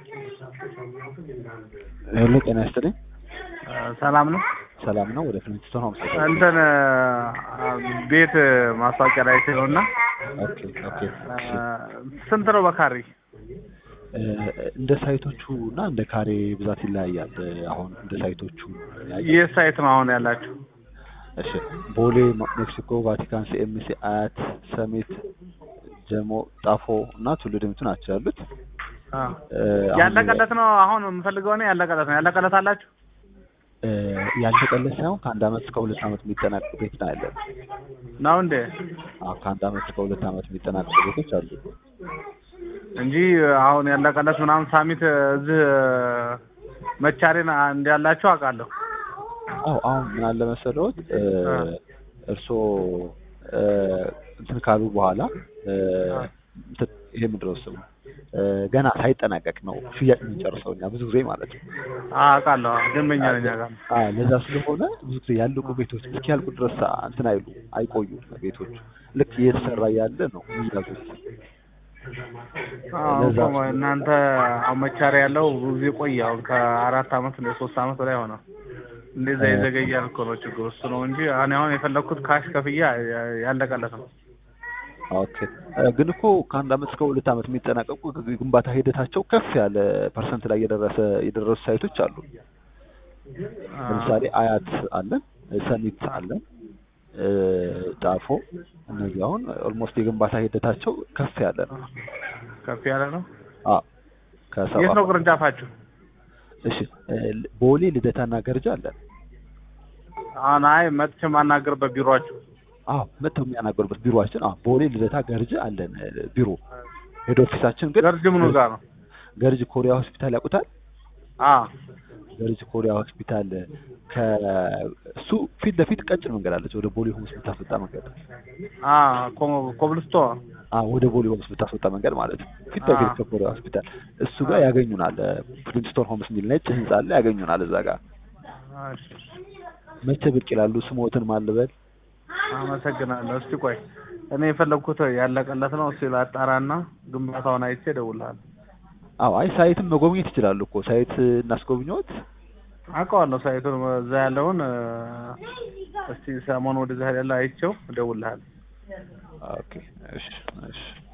ሄሎ ጤና ይስጥልኝ። ሰላም ነው። ሰላም ነው። ወደ ፍሊንትስቶን ሆምስ ተገኘ። እንትን ቤት ማስታወቂያ ላይ ነው እና ኦኬ ኦኬ። እሺ ስንት ነው በካሬ? እ፣ እንደ ሳይቶቹ እና እንደ ካሬ ብዛት ይለያያል። አሁን እንደ ሳይቶቹ ያየ የት ሳይት ነው አሁን ያላችሁ? እሺ ቦሌ፣ ሜክሲኮ፣ ቫቲካን፣ ሲኤምሲ፣ አያት፣ ሰሜት፣ ጀሞ፣ ጣፎ እና ቱሉ ዲምቱ ናቸው ያሉት። አ፣ እ፣ አሁን ያለቀለት ነው አሁን የምፈልገው እኔ ያለቀለት ነው። ያለቀለት አላችሁ? እ፣ ያልተቀለሰ ሳይሆን ከአንድ አመት እስከ ሁለት አመት የሚጠናቀቅ ቤት ነው ያለን። ነው እንዴ? አዎ ከአንድ አመት እስከ ሁለት አመት የሚጠናቀቁ ቤቶች አሉ። እንጂ አሁን ያለቀለት ምናምን ሳሚት እዚህ መቻሬን እንዳላችሁ አውቃለሁ። አዎ አሁን ምን አለ መሰለዎት እ፣ አ። እርስዎ እ፣ እንትን ካሉ በኋላ እ፣ እንትን ይሄ ምንድን ነው ስሙ እ፣ ገና ሳይጠናቀቅ ነው ሽያጭ የምንጨርሰው እኛ ብዙ ጊዜ ማለት ነው። አውቃለሁ። ደንበኛ ነኝ አውቃለሁ። አዎ ለዛ ስለሆነ ብዙ ጊዜ ያለቁ ቤቶች እስኪያልቁ ድረስ እንትን አይሉ አይቆዩም ቤቶች ልክ እየተሰራ ያለ ነው የሚያዙት። አዎ ለዛ እኮ እናንተ አሁን መቻሪያ ያለው ብዙ ጊዜ ቆየ። አሁን ከአራት አመት እንደ ሶስት አመት በላይ ሆነ። እንደዛ የዘገያል እኮ ነው ችግሩ እሱ ነው እንጂ እኔ አሁን የፈለግኩት ካሽ ከፍያ ያለቀለት ነው። ኦኬ እ፣ ግን እኮ ከአንድ አመት እስከ ሁለት አመት የሚጠናቀቁ ግንባታ ሂደታቸው ከፍ ያለ ፐርሰንት ላይ የደረሰ የደረሱ ሳይቶች አሉ። አ፣ ለምሳሌ አያት አለን፣ ሰሚት አለን፣ እ፣ ጣፎ እነዚህ አሁን ኦልሞስት የግንባታ ሂደታቸው ከፍ ያለ ነው። ከፍ ያለ ነው። አዎ ከሰባ የት ነው ቅርንጫፋችሁ? እሺ እ፣ ቦሌ ልደታና ገርጃ አለን። አሁን አይ መጥቼ የማናገርበት ቢሮአችሁ አዎ መጥተው የሚያናገሩበት ቢሮአችን አዎ ቦሌ ልደታ ገርጅ አለን እ፣ ቢሮ ሄድ ኦፊሳችን ግን ገርጅ ምኑ ጋር ነው? ገርጅ ኮሪያ ሆስፒታል ያውቁታል? አ ገርጅ ኮሪያ ሆስፒታል ከእሱ ፊት ለፊት ቀጭን መንገድ አለች ወደ ቦሌ ሆምስ የምታስወጣ መንገድ አ ኮ- ኮብልስቶ አ ወደ ቦሌ ሆምስ የምታስወጣ መንገድ ማለት ነው። ፊት አ። ለፊት ከኮሪያ ሆስፒታል እሱ ጋር ያገኙናል። ፍሊንትስቶን ሆምስ የሚል ነጭ ህንጻ አለ፣ ያገኙናል እዛ ጋር። እሺ፣ መቼ ብቅ ይላሉ? ስሞትን ማልበል አመሰግናለሁ። እስቲ ቆይ እኔ የፈለግኩት ያለቀለት ነው። እስቲ ላጣራና ግንባታውን አይቼ እደውልልሃለሁ። አዎ አይ ሳይትም መጎብኘት ይችላሉ እኮ ሳይት እናስጎብኘዎት። አውቀዋለሁ ሳይቱን እዛ ያለውን እ፣ እስቲ ሰሞኑን ወደዛ ያለ አይቼው እደውልልሃለሁ። ኦኬ እሺ እሺ